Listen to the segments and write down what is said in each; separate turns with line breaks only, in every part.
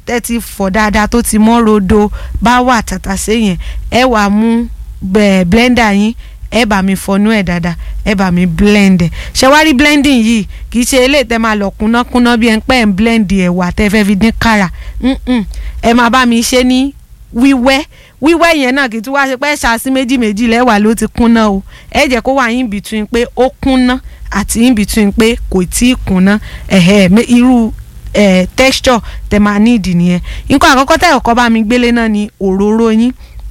tẹ́ ti fọ̀ dáadáa tó ti mọ́ rodo bá wà tàtàṣé yẹn ẹ wàá mú bẹ́ẹ̀ blender yín ẹ bá mi fọnú ẹ dáadáa ẹ bá mi blend ẹ ṣe wá rí blending yìí kì í ṣe eléyìí tẹ máa lọ kúnnákúnná bí ẹ ń pẹ́ ń blend ẹ̀wà tẹ fẹ́ fi dín kára Mm-mm. ẹ máa bá mi ṣe ní wíwẹ́ wíwẹ́ yẹn náà kì í tún wá ṣe pé ṣáàṣì méjì méjì lẹ́wà ló ti kúnná o ẹ jẹ́ kó wà in between pé ó kúnná àti in between pé kò tí ì kúnná ẹ̀hẹ́ mé- irú eh, texture tẹ máa need nìyẹn nǹkan àkọ́kọ́ tẹ̀ ọkọ bá mi gbélé náà ni òróró yín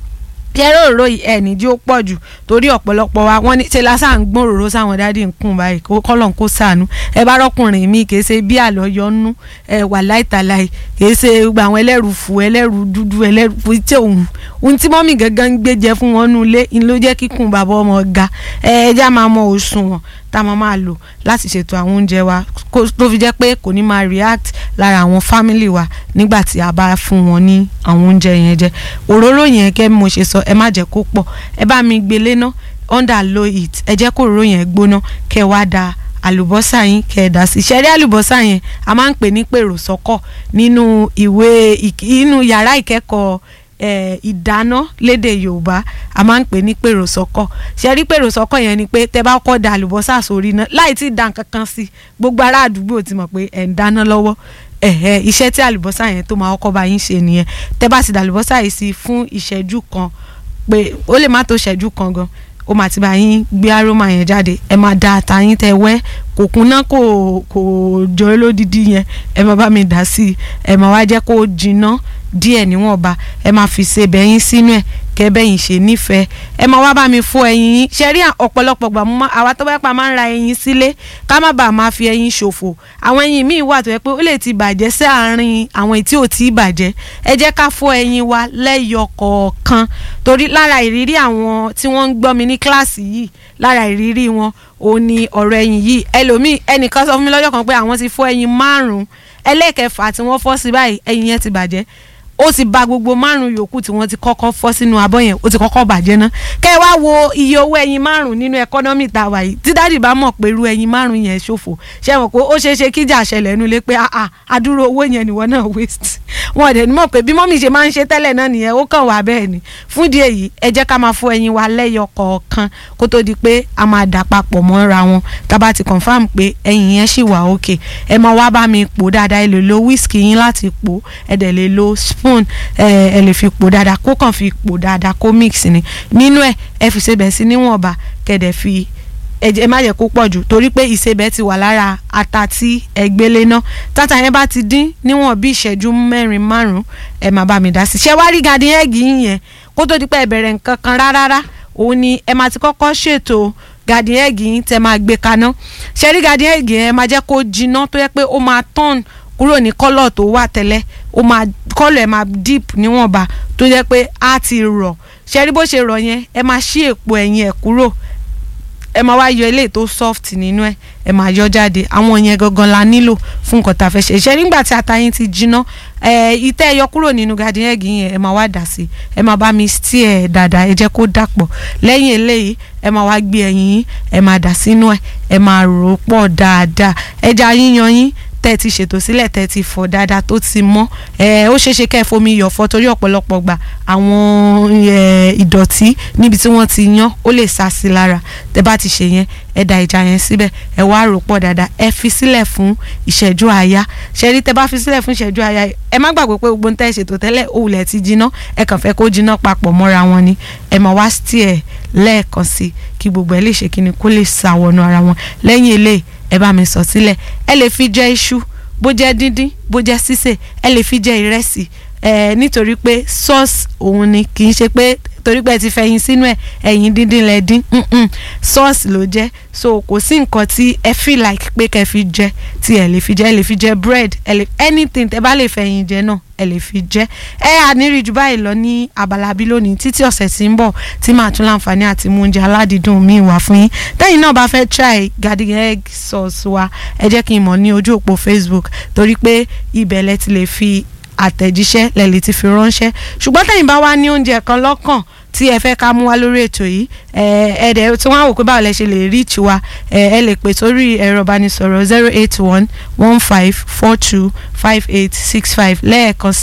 kẹrẹ òróró yìí ẹ nídìí ó pọ̀ jù torí ọ̀pọ̀lọpọ̀ wa wọ́n ní ṣe lásán ń gbọ́n òróró sáwọn dádì ń kùn báyìí kó kọ́lọ̀ kó sànú ẹ bá rọ́kùnrin mi kì í ṣe bí àlọ́yọ́nú ẹ wà láìtàláì kì í ṣe gbogbo àwọn ẹlẹ́rù fù ẹlẹ́rù dúdú ẹlẹ́rù fù tí òun ohun tí mọ́mì gangan ń gbé jẹ fún wọn nú ilé ń ló jẹ́ kíkùn bàbá ọmọ ga ẹ ẹja máa mọ òṣùwọ̀n tá a máa máa lò láti ṣètò àwọn oúnjẹ wa kó- tó fi jẹ́ pé kò ní máa react lára àwọn family wa nígbà tí a bá fún wọn ní àwọn oúnjẹ yẹn jẹ òróró yẹn kẹ́ bí mo ṣe sọ ẹ má jẹ́ kó pọ̀ ẹ bá mi gbélé ná under low heat ẹ jẹ́ kó òróró yẹn gbóná kẹ́ wá da àlùbọ́sà yín kẹ́ ẹ dà sí ṣẹ́rí àlùbọ́sà yẹn a máa ń pè ní pèrò sọ́kọ̀ nínú ìwé ìk- inú yàrá ìkẹ́kọ̀ọ́ eh, ìdáná lédè yorùbá a máa ń pè ní pèrò sọ́kọ̀ ṣe rí pèrò sọ́kọ̀ yẹn ni pé tẹ bá kọ́ da àlùbọ́sà sórí iná láì tí ì dá nǹkan kan sí gbogbo ará àdúgbò ti mọ̀ pé ẹ̀ ń dáná lọ́wọ́ ẹ̀hẹ́ iṣẹ́ tí àlùbọ́sà yẹn tó máa kọ́kọ́ bá yín ṣe nìyẹn tẹ bá ti dà àlùbọ́sà yìí sí fún ìṣẹ́jú kan pé ó lè má tó ìṣẹ́jú kan gan ó máa ti bá yín gbé aroma yẹn jáde ẹ máa da ata yín tẹ wẹ́ kò kúnná kò kò jọ ẹ lódìdí yẹn ẹ máa bá mi dà sí i ẹ máa wá jẹ́ kó jinná díẹ̀ níwọ̀nba ẹ máa fi ṣe bẹ́yìn sínú ẹ̀ kẹ́ bẹ́yìn ṣe nífẹ̀ẹ́ ẹ máa wá bá mi fọ ẹyin yín ṣe rí ọ̀pọ̀lọpọ̀ gbà mọ́ àwa tó bá pa máa ń ra ẹyin sílé ká má bàa máa fi ẹyin ṣòfò àwọn ẹyin míì wà tó yẹ pé ó lè ti bàjẹ́ sí àárín àwọn èyí tí ò tí ì bàjẹ́ ẹ jẹ́ ká fọ ẹyin wa lẹ́yọ kọ̀ọ̀kan torí lára ìrírí àwọn tí wọ́n ń gbọ́ mi ní kíláàsì yìí lára ìrírí wọn ò ní ọ̀rọ̀ ẹyin yìí ẹlòmíì ẹnìkan sọ fún mi lọ́jọ́ kan pé àwọn ti fọ ẹyin márùn-ún ẹlẹ́kẹfà tí wọ́n fọ́ sí báyìí ẹyin yẹn ti bàjẹ́ ó ti ba gbogbo márùn yòókù tí wọ́n ti kọ́kọ́ fọ́ sínú abọ́ yẹn ó ti kọ́kọ́ bàjẹ́ ná kẹ́ ẹ wá wo iye owó ẹyin márùn nínú ẹkọ́nọ́mì tá a wà yìí tí dáàdì bá mọ̀ pé irú ẹyin márùn yẹn ṣòfò ṣe mọ̀ pé ó ṣeé ṣe kíjà ṣẹlẹ̀ nulẹ̀ pé àà àdúró owó yẹn nìwọ náà waste wọn ò dẹ̀ ní mọ̀ pé bí mọ́mì ṣe máa ń ṣe tẹ́lẹ̀ náà nìyẹn ó kàn wá bẹ́ẹ̀ ni fún ìdí èyí ẹ jẹ́ ká máa fọ ẹyin wa lẹ́yọ kọ̀ọ̀kan kó tó di pé a máa dà papọ̀ mọ́ra wọn tá a bá ti confam pé ẹyin yẹn ṣì wà òkè ẹ máa wá bá mi pò dáadáa ẹ lè lo wíìskì yín láti pò ẹ dẹ̀ lè lo spoon ẹ ẹ lè fi pò dáadáa kó kàn fi pò dáadáa kó mix ni nínú ẹ ẹ fi ṣe bẹ̀ sí níwọ̀nba kẹ̀dẹ̀ fi ẹ jẹ́- ẹ má jẹ́ kó pọ̀ jù torí pé ìsebẹ̀ ti wà lára ata tí ẹ gbélé ná tata yẹn bá ti dín níwọ̀n bí ìṣẹ́jú mẹ́rin márùn-ún ẹ má bá mi dá sí ṣé wá rí garden egg yín yẹn kó tó di pé ẹ bẹ̀rẹ̀ nǹkan kan rárá òun ni ẹ máa ti kọ́kọ́ ṣètò garden egg yín tẹ máa gbé kaná ṣé rí garden egg yẹn ẹ máa jẹ́ kó jiná tó yẹ pé ó máa turn kúrò ní kọ́lọ̀ tó wà tẹ́lẹ̀ ó máa kọ́lọ̀ ẹ̀ máa deep níwọ̀nba tó jẹ́ pé á ti rọ̀ ṣé rí bó ṣe rọ̀ yẹn ẹ máa ṣí èpo ẹ̀yìn ẹ̀ kúrò ẹ máa wá yọ eléyìí tó soft nínú ẹ ẹ máa yọ jáde àwọn yẹn gangan la nílò fún nǹkan tá a fẹ́ ṣe ṣe nígbà tí ata yín ti jiná ẹ ìtẹ́ ẹ yọ kúrò nínú garden egg yẹn ẹ máa wá dà sí ẹ máa bá mi steer ẹ dáadáa ẹ jẹ́ kó dàpọ̀ lẹ́yìn eléyìí ẹ máa wá gbé ẹyin yín ẹ máa dà sínú ẹ ẹ máa rò ó pọ̀ dáadáa ẹja yíyan yín tẹ́ ẹ ti ṣètò sílẹ̀ tẹ́ ẹ ti fọ̀ dáadáa tó ti mọ́ ẹ ó ṣeé ṣe kẹ́ ẹ fomi yọ̀ fọ̀ torí ọ̀pọ̀lọpọ̀ gbà àwọn ẹ, ìdọ̀tí níbi tí wọ́n ti yan ó lè sá sí lára tẹ́ bá ti ṣe yẹn ẹ da ẹja yẹn síbẹ̀ ẹ wá rò pọ̀ dáadáa ẹ fi sílẹ̀ fún ìṣẹ́jú àáyá ṣẹ́rí tẹ́ bá fi sílẹ̀ fún ìṣẹ́jú àáyá ẹ má gbàgbé pé gbogbo ń tẹ́ ṣètò tẹ́lẹ̀ òwúlẹ̀ ti jiná ẹ kàn fẹ́ kó jiná papọ̀ mọ́ra wọn ni ẹ máa wá steer lẹ́ẹ̀kan sí kí gbogbo ẹ lè ṣe kíni kó lè sàwọnú ara wọn lẹ́yìn eléyìí ẹ bá mi sọ sílẹ̀ ẹ lè fi jẹ iṣu bó jẹ́ díndín bó jẹ́ sísè ẹ lè fi jẹ ìrẹsì ẹ nítorí pé sauce òun ni kì í ṣe pé torí pé ẹ ti fẹyin sínú ẹ ẹyin díndín lẹ dín mm-mm, sauce ló jẹ́ so kò sí nǹkan tí ẹ feel like pé kẹ́ fi jẹ tí ẹ lè fi jẹ ẹ lè fi jẹ bread ẹ lè anything tẹ́ bá lè fẹyin jẹ náà ẹ lè fi jẹ ẹ àníri jù báyìí lọ ní abala bí lónìí títí ọ̀sẹ̀ tí ń bọ̀ tí màá tún láǹfààní àti mú oúnjẹ aládìídùn míì wá fún yín tẹ́yìn náà bá fẹ́ try garden egg sauce wa ẹ jẹ́ kí n mọ̀ ní ojú òpó Facebook torí pé ibẹ̀ lẹ ti lè fi àtẹ̀jíṣẹ́ lẹ lè ti fi ránṣẹ́ ṣùgbọ́n tẹ́yìn bá wá ní oúnjẹ kan lọ́kàn tí ẹ fẹ́ ká mú wá lórí ètò yìí ẹ ẹ dẹ̀ tí wọ́n á wò pé báwo lẹ ṣe lè reach wa ẹ ẹ lè pè sórí ẹ̀rọ ìbánisọ̀rọ̀ zero eight one one five four two five eight six five lẹ́ẹ̀kan sí